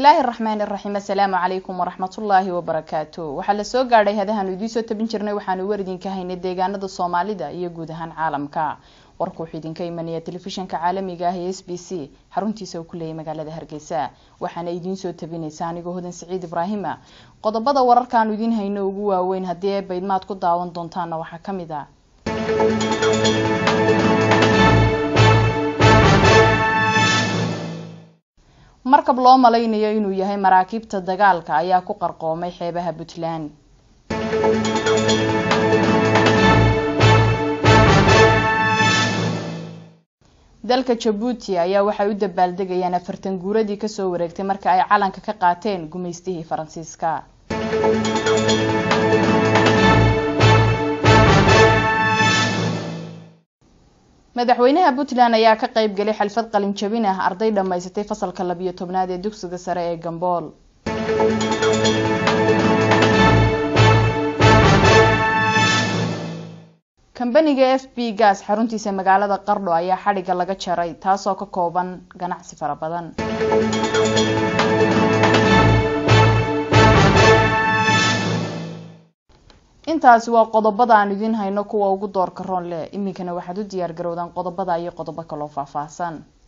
bismillaahi raxmaan iraxiim assalaamu calaykum waraxmatullaahi wabarakaatu waxaa la soo gaadhay hadahaanu idiin soo tabin jirnay waxaanu war idinka haynay deegaanada soomaalida iyo guud ahaan caalamka warku wuxuu idinka imanaya telefishanka caalamiga ah ee s b c xaruntiisa uu ku leeyay magaalada hargeysa waxaana idiin soo tabinaysa anigoo hodan siciid ibraahima qodobada wararkaanu idiin hayno ugu waaweyn haddii ay baydmaad ku daawan doontaana waxaa ka mid a markab loo malaynayo inuu yahay maraakiibta dagaalka ayaa ku qarqoomay xeebaha puntland dalka jabuuti ayaa waxay u dabaaldegayaan afartan guuradii kasoo wareegtay marka ay calanka ka qaateen gumaystihii faransiiska madaxweynaha puntland ayaa ka qayb galay xalfad qalin jabin ah arday dhammaysatay fasalka labiyo tobnaad ee dugsiga sare ee gambool kambaniga f b gas xaruntiisa magaalada qardho ayaa xadhigga laga jaray taasoo ka kooban ganacsi fara badan intaasi waa qodobada aan idiin hayno kuwa ugu doorka roon leh iminkana waxaad u diyaar garowdaan qodobada iyo qodobo kaloo faahfaahsan